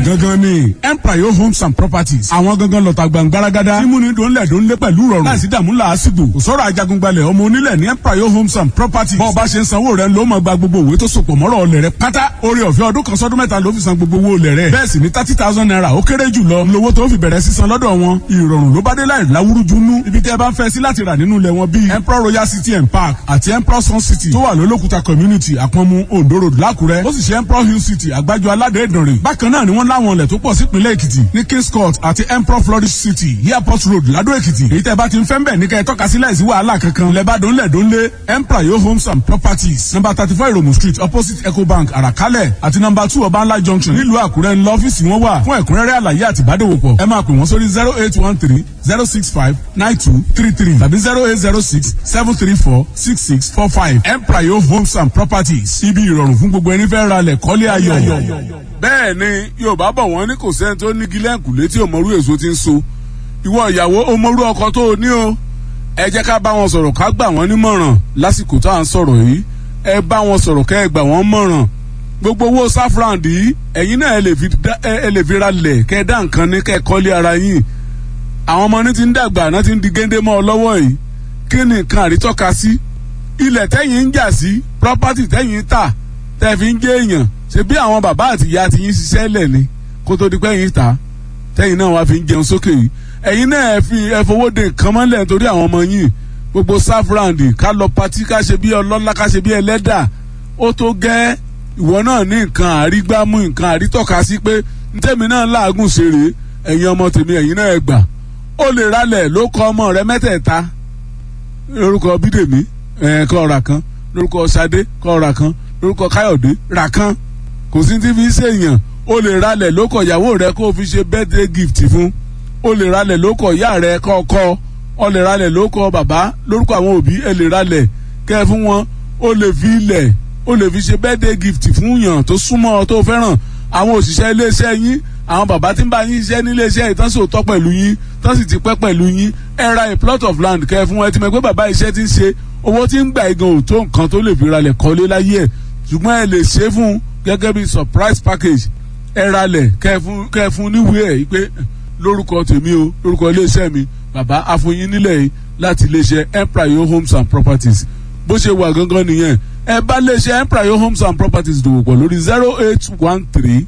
gangan ni empire homes and properties àwọn gangan lọ́ta gbàngbáragádá tí múni dòńlẹ̀ dòńlẹ̀ pẹ̀lú rọrùn láìsí dààmú làásìgbò kò sọ̀rọ̀ ajagungbalẹ̀ ọmọ onílẹ̀ ní empire homes and properties bọ́ọ̀ bá ṣe ń sanwó rẹ̀ ló máa gba gbogbo òwe tó sopọ̀ mọ́rọ̀ ọ̀lẹ̀ rẹ̀ pátá orí ọ̀fẹ́ ọdún kan sọ́dún mẹ́ta ló fi san gbogbo owó ọ̀lẹ̀ rẹ̀ bẹ́ẹ̀ sì ni thirty thousand naira ó kéré jù lọ lówó tó fi bẹ̀rẹ̀ sísan lọ́dọ̀ wọn ìrọ̀rùn ló bá dé láì láwúrúju nú ibi tẹ́ ẹ bá ń fẹ́ sí láti rà nínú ilẹ̀ wọn bíi emperor royal city and park àti emperor sun city tó wà lólókùta community àpọ̀nmu ondo road lákùrẹ́ ó sì ṣe emperor hill city àgbájọ aládé ìdànrè bákan náà ni wọ́n láwọn ilẹ̀ tó pọ̀ sípínlẹ̀ èkìtì ní kings court àti emperor flourish city airport road ládó èkìtì èyí tẹ́ bá ti ń fẹ́ ń bẹ̀ ní kẹ́ ẹ tọ́ka sí láìsí wàhálà kankan lẹ́bàdàn lẹ́dọ́nlé emperor yo homes and properties number thirty four iromu street opposite ecobank àràkálẹ̀ àti number two ọbànlá junction nílùú àkúrẹ́ ńlọ ọ́fíìsì wọn wà fún ẹ̀kúnrẹ́rẹ́ àlàyé àti ìbádòwòpọ̀ ẹ máa pè wọ́n sórí zero eight one three zero six five nine two three three tàbí zero eight zero six seven three four six six four five empire yo homes and properties ibi ìrọ̀rùn fún gbogbo ẹni fẹ́ ra lẹ̀ kọ́lé ayọ̀. bẹ́ẹ̀ ni yorùbá bọ̀ wọ́n ní kò sẹ́ni tó ní gílẹ̀kùlé tí òmòrú èso ti ń so ìwọ ìyàwó òmòrú ọkọ tó o ní o ẹ jẹ́ ká bá wọn sọ̀rọ̀ ká gbà wọ́n nímọ̀ràn lásìkò tá à ń sọ̀rọ̀ yìí ẹ bá wọn sọ̀rọ̀ kẹ́ ẹ gbà wọ́n mọ̀ràn gbogbo owó sáfúráǹdì yìí ẹ̀yin náà ẹ lè fi ra lẹ̀ kẹ́ ẹ dá nǹkan ní kẹ́ ẹ kọ́lé ara yín àwọn ọmọ ní ti ń dàgbà náà ti ń di géńdé mọ́ ọ lọ́wọ́ yìí kí ni nǹkan àrítọ́ka sí ilẹ̀ tẹ́yìn ń jà sí property tẹ́yìn tà tẹ́ fi ń jẹ́ èèyàn ṣe bí àwọn bàbá àti ìyá ti yín ṣiṣẹ́ lẹ̀ ni kó tó di pé yín tà tẹ́yìn náà wá fi ń jẹun sókè yìí ẹ̀yin náà ẹ fi ẹ fowó de nǹkan mọ́lẹ̀ nítorí àwọn ọmọ yín gbogbo sáfúráǹdì ká lọ patí ká ṣe bí ọlọ́lá ká ṣe bí ẹlẹ́dà ó tó gẹ́ ìwọ náà ní nǹkan àrígbámú nǹkan àrítọ́ka sí pé ntẹ́mi náà láàgùn ṣeré ẹ̀yin ọmọ tèmi ẹ̀yin náà ẹ gbà ó lè ralẹ̀ ló kọ ọmọ rẹ mẹ́tẹ̀ẹ̀ta lórúkọ bídèmí ẹ̀ kọ́ ọ̀rà kan lórúkọ sadé kọ́ ọ̀rà kan lórúkọ káyọ̀dé rà kan kò sí ti fi ṣèyàn ó lè ralẹ̀ ló kọ ìyàwó rẹ kó o fi ṣe birthday gift fún ó lè ralẹ̀ ló kọ ìyá rẹ kọ́kọ́ ó lè ralẹ̀ ló kọ bàbá lórúkọ àwọn òbí ẹ lè ralẹ̀ kẹ́ fún wọn ó lè fi ilẹ̀ ó lè fi ṣe birthday gift fún yàn tó súnmọ́ ọ tó fẹ́ràn àwọn òṣìṣẹ́ iléeṣẹ́ yín àwọn bàbá tí ń bá yín ṣiṣẹ́ nílé iṣẹ́ yìí tán sì tọ́ pẹ̀lú yín tán sì ti pẹ́ pẹ̀lú yín ẹ ra a plot of land kẹ́ fún ẹ ti mọ̀ pé bàbá iṣẹ́ ti ń ṣe owó tí ń gbà igan ò tó nǹkan tó lè fi ralẹ̀ kọ́lé láyé ẹ̀ ṣùgbọ́n ẹ lè ṣe fún gẹ́gẹ́ bí surprise package ẹ ralẹ̀ kẹ́ fún níwèé ẹ̀ pé lórúkọ tèmi o lórúkọ iléeṣẹ́ mi bàbá afọyín nílẹ̀ yìí láti iléeṣẹ́ empire homes and properties bó ṣe wà gangan nìyẹn ẹ bá iléeṣẹ́ empire homes and properties dòwò pọ̀ lórí zero eight one three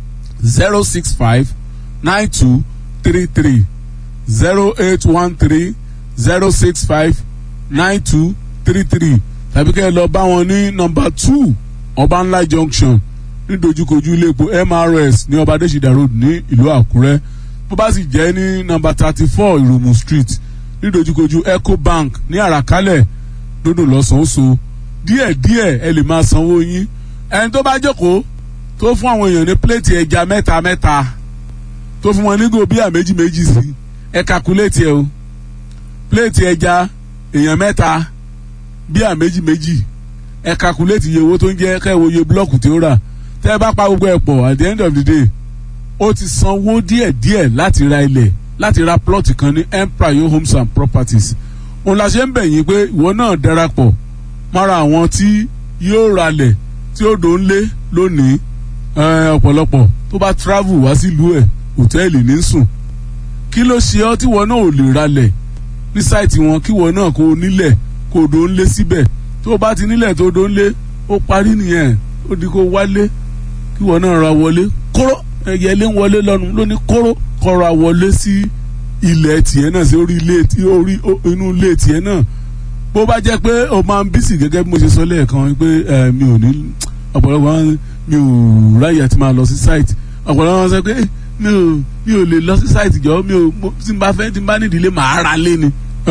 zero six five nine two three three zero eight one three zero six five nine two three three tàbí kẹ́ ẹ lọ bá wọn ní nọ́mbà two ọbànlá junction ní dojúkojú iléepo mrs ní ọba adésìdá road ní ìlú àkúrẹ́ bó bá sì jẹ́ ní nọ́mbà thirty four ìrùmù street ní dojúkojú ecobank ní àràkálẹ̀ lódò lọ́sàn-án díẹ̀díẹ̀ ẹ lè máa sanwó yín ẹni tó bá jókòó tó fún àwọn èèyàn ní pléètì ẹja mẹ́ta mẹ́ta tó fún wọn ní gòbíà méjì méjì sí ẹ kakuléètì ẹ o pléètì ẹja èèyàn mẹ́ta bíà méjì méjì ẹ kakuléètì iye owó tó ń jẹ́ kẹ́wọ́ iye búlọ́ọ̀kù tí ó rà tẹ́ ẹ bá pa gbogbo ẹ̀ pọ̀ at the end of the day ó ti sanwó díẹ̀díẹ̀ láti ra ilẹ̀ láti ra plọ́ọ̀tì kan ní empire homes and properties òun la ṣe ń bẹ̀ yín pé ìwọ náà darapọ̀ mọ́ra àwọn tí yóò ralẹ̀ tí ó dò ń lé lónìí ọ̀pọ̀lọpọ̀ tó bá travel wá sílùú ẹ̀ hòtẹ́ẹ̀lì ní sùn kí ló ṣe ọ́ tí wọn náà ò lè ralẹ̀ ní sáìtì wọn kí wọn náà kó nílẹ̀ kó o dò ń lé síbẹ̀ tó o bá ti nílẹ̀ tó o dò ń lé ó parí nìyẹn ó di kó wálé kí wọn náà ra wọlé kóró ẹyẹ ilé ń wọlé lọ́nu ló ní kóró kọ́ra wọlé sí ilẹ̀ tiẹ̀ náà sí orí ilé orí inú ilé tiẹ̀ náà bó bá jẹ́ pé o máa ń bísí gẹ́gẹ́ bí mo ṣe sọ lẹ́ẹ̀kan pé mi ò ní ọ̀pọ̀lọpọ̀ mi ò ráyè àti máa lọ sí site ọ̀pọ̀lọpọ̀ wọn sọ pé mi ò mi ò lè lọ sí site jọ mi ò tí n bá fẹ́ tí n bá nídìí lé màá ra lé ni.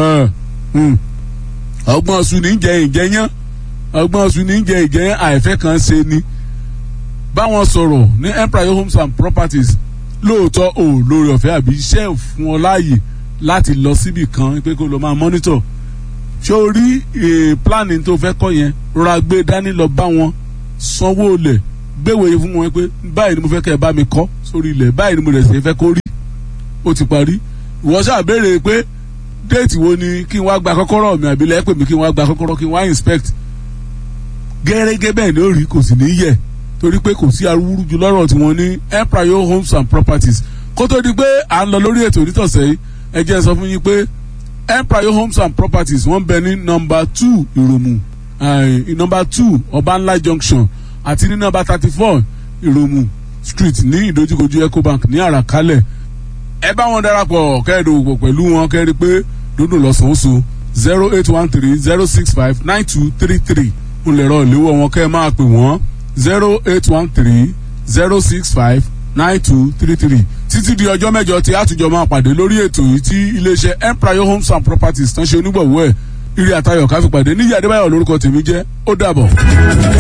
ọgbọ́n ọ̀sùn ní jẹ ìjẹyán ọgbọ́n ọ̀sùn ní jẹ ìjẹyán àìfẹ́ kan ṣe ni. báwọn sọ̀rọ̀ ní empire homes and properties lóòótọ́ ò lórí ọ̀fẹ́ àbí iṣẹ́ fún ọ láàyè láti lọ síbì kan pé kó lọ máa monitor ṣé o rí planning tó fẹ́ kọ́ yẹn rọra gbé dání lọ bá wọn sanwó lẹ̀ gbéwèé fún wọn pé báyìí ni mo fẹ́ kẹ́ ẹ bá mi kọ́ sórí ilẹ̀ báyìí ni mo rẹ̀ ṣe fẹ́ kó rí ó ti parí ìwọ ṣàbẹ̀rẹ̀ pé déètì wo ni kí n wá gba kọ́kọ́rọ́ mi àbí lẹ́pẹ̀ mi kí n wá gba kọ́kọ́rọ́ kí n wá inspect gẹ́gẹ́ bẹ́ẹ̀ ni ó rí kò sì ní yẹ torí pé kò sí arúgbó ju lọ́rọ̀ tí wọ́n ní empire homes and properties kó tó di pé à ń lọ lórí ètò onítọ̀sẹ̀ yìí ẹ jẹ́ sọ fún yín pé empire homes and properties wọ́n bẹ ní nọmba two ìròmù nọmba two ọbànlá junction àti ní nọmba thirty four ìròmù street ní ìdojúkojú ecobank ní àràkálẹ̀ ẹ bá wọn darapọ̀ kẹ́ẹ̀dọ̀wọ̀ pẹ̀lú wọn kẹ́ẹ̀rí pé dúndùn lọ́sàn-án zero eight one three zero six five nine two three three ń lè rọ ìléwọ́ wọn kẹ́ ẹ máa pè wọ́n zero eight one three zero six five nine two three three títí di ọjọ́ mẹ́jọ tí àtúnjọ máa pàdé lórí ètò yìí tí iléeṣẹ́ empire homes and properties tán ṣe onígbọ̀wọ́ ẹ̀ ire àtayọ̀ káfíńpàdé níyì adébáyọ̀ lórúkọ tèmi jẹ́ ó dàbọ̀.